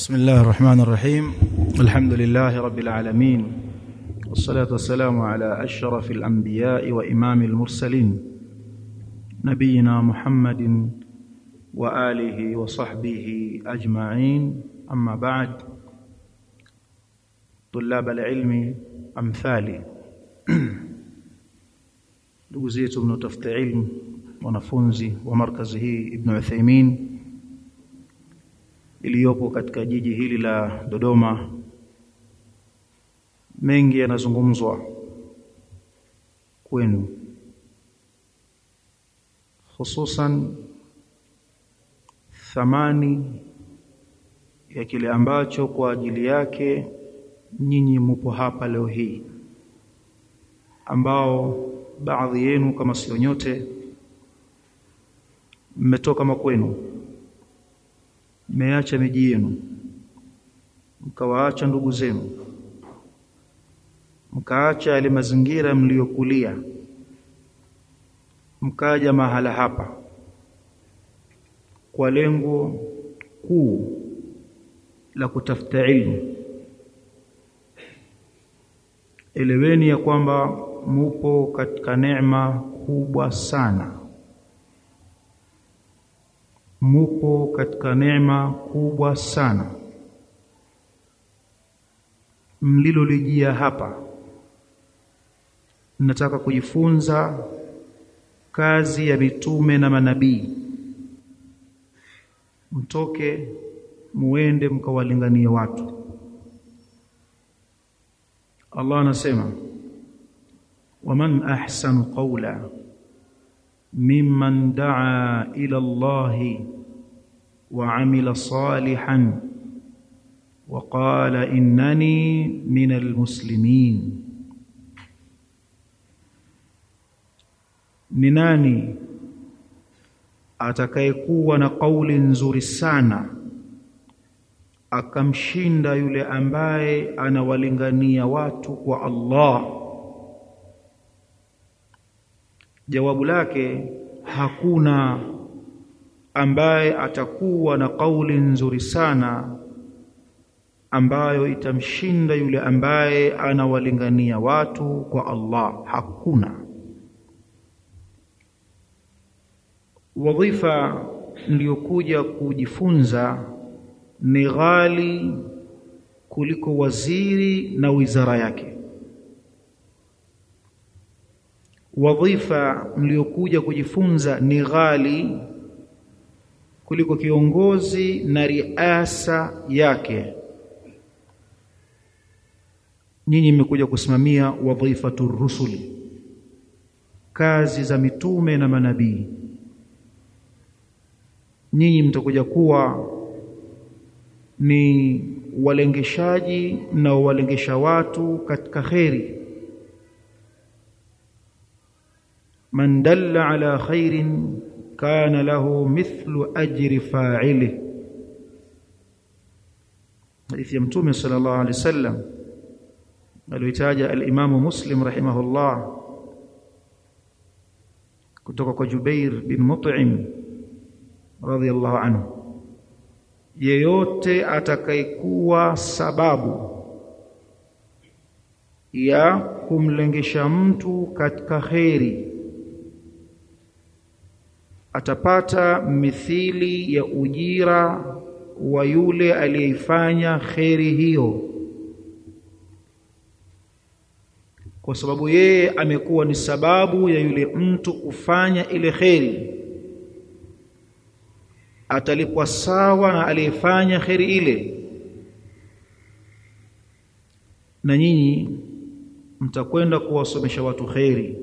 بسم الله الرحمن الرحيم الحمد لله رب العالمين والصلاة والسلام على أشرف الأنبياء وإمام المرسلين نبينا محمد وآله وصحبه أجمعين أما بعد طلاب العلم أمثالي ndugu zetu mnaotafuta ilmu wanafunzi wa markazi hii Ibn Uthaymeen iliyopo katika jiji hili la Dodoma mengi yanazungumzwa kwenu hususan thamani ya kile ambacho kwa ajili yake nyinyi mupo hapa leo hii ambao baadhi yenu kama sio nyote mmetoka makwenu mmeacha miji yenu mkawaacha ndugu zenu mkaacha yale mazingira mliyokulia mkaja mahala hapa kwa lengo kuu la kutafuta ilmu eleweni ya kwamba mupo katika neema kubwa sana mupo katika neema kubwa sana mlilolijia hapa nataka kujifunza kazi ya mitume na manabii mtoke muende mkawalinganie watu Allah anasema waman ahsanu qawla mimman daa ila Allah wa amila salihan wa qala innani minal muslimin ni nani atakayekuwa na kauli nzuri sana akamshinda yule ambaye anawalingania watu kwa Allah jawabu lake hakuna ambaye atakuwa na kauli nzuri sana ambayo itamshinda yule ambaye anawalingania watu kwa Allah hakuna wadhifa niliyokuja kujifunza ni ghali kuliko waziri na wizara yake wadhifa mliokuja kujifunza ni ghali kuliko kiongozi na riasa yake nyinyi mmekuja kusimamia wadhifatu rusuli kazi za mitume na manabii nyinyi mtakuja kuwa ni walengeshaji na walengesha watu katika kheri man dalla ala khairin kana lahu mithlu ajri fa'ilih hadithi ya mtume sallallahu alaihi wasallam aliyotaja al-Imam Muslim rahimahullah kutoka kwa Jubair bin Mut'im radhiyallahu anhu yeyote atakayekuwa sababu ya kumlengesha mtu katika kheri atapata mithili ya ujira wa yule aliyeifanya kheri hiyo kwa sababu yeye amekuwa ni sababu ya yule mtu kufanya ile kheri atalipwa sawa na aliyefanya kheri ile na nyinyi mtakwenda kuwasomesha watu kheri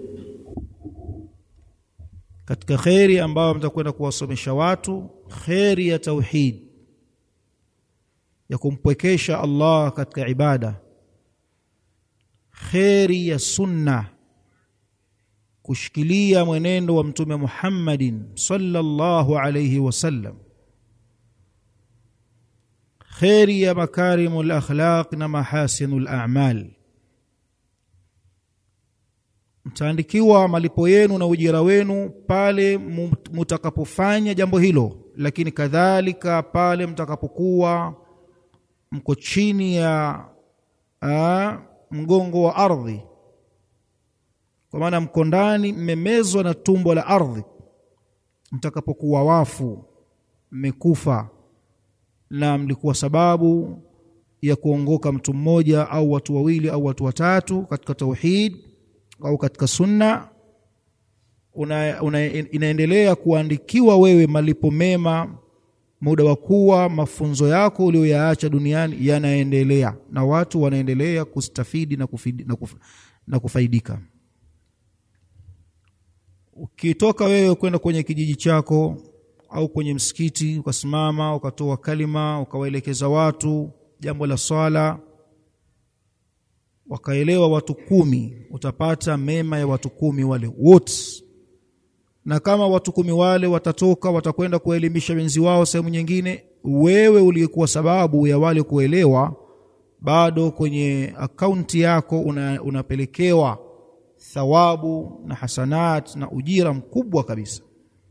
katika kheri ambayo mtakwenda kuwasomesha watu kheri ya tauhid ya kumpwekesha Allah katika ibada kheri ya sunna kushikilia mwenendo wa mtume Muhammadin sallallahu alayhi wasallam kheri ya makarimul akhlaq na mahasinul a'mal mtaandikiwa malipo yenu na ujira wenu pale mtakapofanya jambo hilo lakini kadhalika pale mtakapokuwa mko chini ya a, mgongo wa ardhi kwa maana mko ndani mmemezwa na tumbo la ardhi mtakapokuwa wafu mmekufa na mlikuwa sababu ya kuongoka mtu mmoja au watu wawili au watu watatu katika tauhid au katika sunna una, una, inaendelea kuandikiwa wewe malipo mema muda wa kuwa mafunzo yako uliyoyaacha duniani yanaendelea na watu wanaendelea kustafidi na, kufidi, na, kuf, na kufaidika ukitoka wewe kwenda kwenye kijiji chako au kwenye msikiti ukasimama ukatoa kalima ukawaelekeza watu jambo la swala wakaelewa watu kumi utapata mema ya watu kumi wale wote na kama watu kumi wale watatoka watakwenda kuelimisha wenzi wao sehemu nyingine wewe uliyekuwa sababu ya wale kuelewa bado kwenye akaunti yako una, unapelekewa thawabu na hasanat na ujira mkubwa kabisa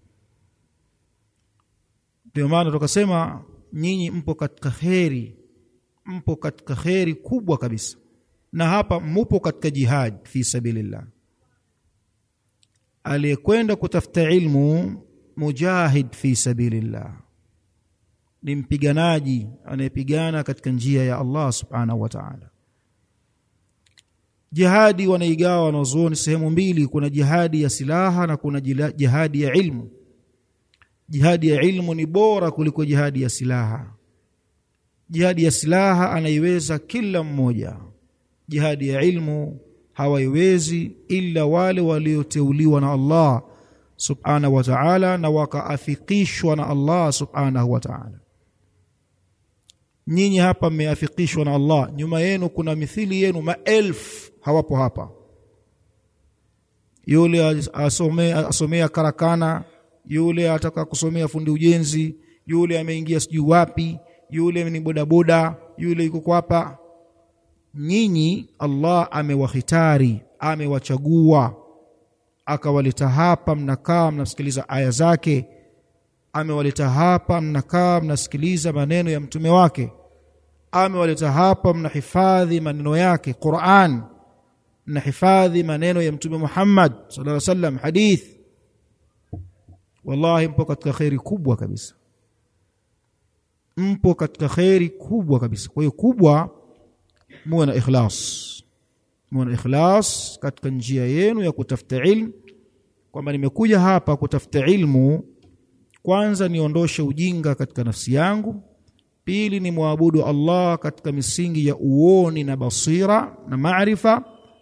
ndio maana tukasema nyinyi mpo katika kheri mpo katika kheri kubwa kabisa na hapa mupo katika jihad fi sabilillah aliyekwenda kutafuta ilmu mujahid fi sabilillah ni mpiganaji anayepigana katika njia ya Allah subhanahu wa ta'ala jihadi wanaigawa wanazuoni sehemu mbili kuna jihadi ya silaha na kuna jihadi ya ilmu jihadi ya ilmu ni bora kuliko jihadi ya silaha jihadi ya silaha anaiweza kila mmoja jihadi ya ilmu hawaiwezi ila wale walioteuliwa na Allah subhanahu wa ta'ala na wakaafikishwa na Allah subhanahu wa ta'ala nyinyi hapa mmeafikishwa na Allah nyuma yenu kuna mithili yenu maelfu hawapo hapa yule asomea asomea karakana yule ataka kusomea fundi ujenzi yule ameingia sijui wapi yule ni bodaboda yule yuko hapa nyinyi Allah amewahitari amewachagua akawaleta hapa mnakaa mnasikiliza aya zake amewaleta hapa mnakaa mnasikiliza maneno ya mtume wake amewaleta hapa mnahifadhi maneno yake Qur'an mnahifadhi maneno ya mtume Muhammad sallallahu alaihi wasallam hadith wallahi mpo katika khairi kubwa kabisa mpo katika khairi kubwa kabisa kwa hiyo kubwa muwe na ikhlas muwe na ikhlas katika njia yenu ya kutafuta ilmu kwamba nimekuja hapa kutafuta ilmu kwanza niondoshe ujinga katika nafsi yangu pili ni muabudu Allah katika misingi ya uoni na basira na maarifa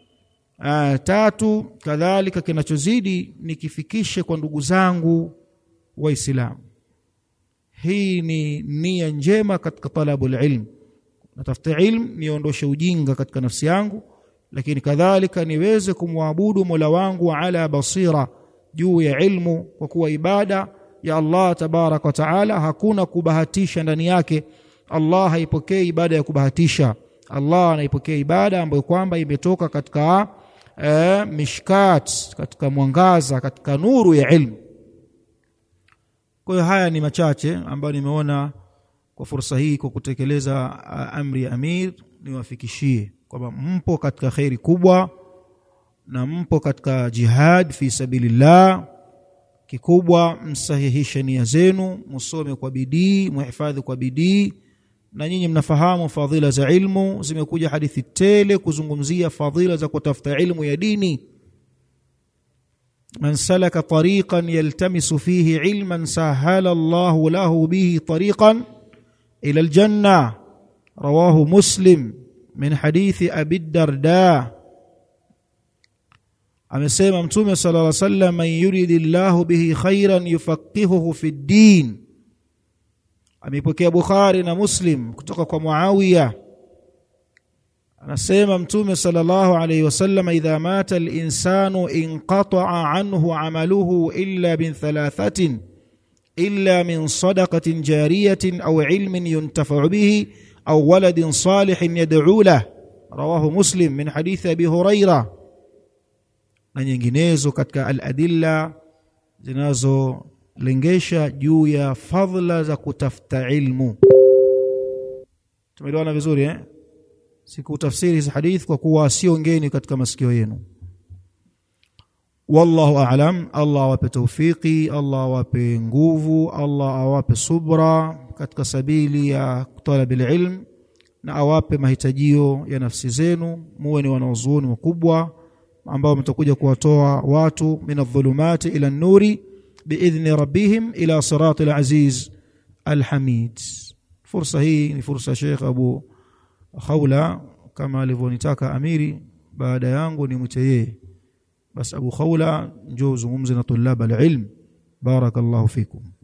tatu kadhalika kinachozidi nikifikishe kwa ndugu zangu waislamu hii ni nia njema katika talabu ilm natafuta ilm niondoshe ujinga katika nafsi yangu lakini kadhalika niweze kumwabudu Mola wangu ala basira juu ya ilmu kwa kuwa ibada ya Allah tabarak wa taala hakuna kubahatisha ndani yake Allah haipokei ibada ya kubahatisha Allah anaipokea ibada ambayo kwamba imetoka katika e, mishkat katika mwangaza katika nuru ya ilmu kwa hiyo haya ni machache ambayo nimeona kwa fursa hii kwa kutekeleza amri ya amir niwafikishie kwamba mpo katika khairi kubwa na mpo katika jihad fi sabilillah kikubwa msahihishe nia zenu musome kwa bidii muhifadhi kwa bidii na nyinyi mnafahamu fadhila za ilmu zimekuja hadithi tele kuzungumzia fadhila za kutafuta ilmu ya dini man salaka tariqan yaltamisu fihi ilman sahala Allahu lahu bihi tariqan ila aljanna rawahu muslim min hadithi abi darda amesema mtume sallallahu alaihi wasallam man yuridillahu bihi khairan yufaqihuhu fi ddin ameipokea Bukhari na Muslim kutoka kwa Muawiya anasema mtume sallallahu alayhi wasallam idha mata al-insanu inqata'a anhu 'amaluhu illa min thalathatin illa min sadaqatin jariyatin aw 'ilmin yuntafa'u bihi aw waladin salihin yad'u lahu rawahu Muslim min hadithi Abi Huraira na nyinginezo katika al-adilla zinazolengesha juu ya fadhila za kutafuta ilmu tumeelewana vizuri eh sikutafsiri hizi hadith kwa kuwa sio ngeni katika masikio yenu wallahu a'lam Allah awape tawfiki Allah awape nguvu Allah awape subra katika sabili ya talabil ilm na awape mahitajio ya nafsi zenu muwe ni wanaozuoni wakubwa ambao mtakuja kuwatoa watu min adh-dhulumati ila an-nuri biidhni rabbihim ila siratil aziz alhamid fursa hii ni fursa Sheikh Abu Khawla kama alivyonitaka amiri baada yangu ni mwite yeye bas Abu Khawla njoo zungumze na tulaba alilm barakallahu fikum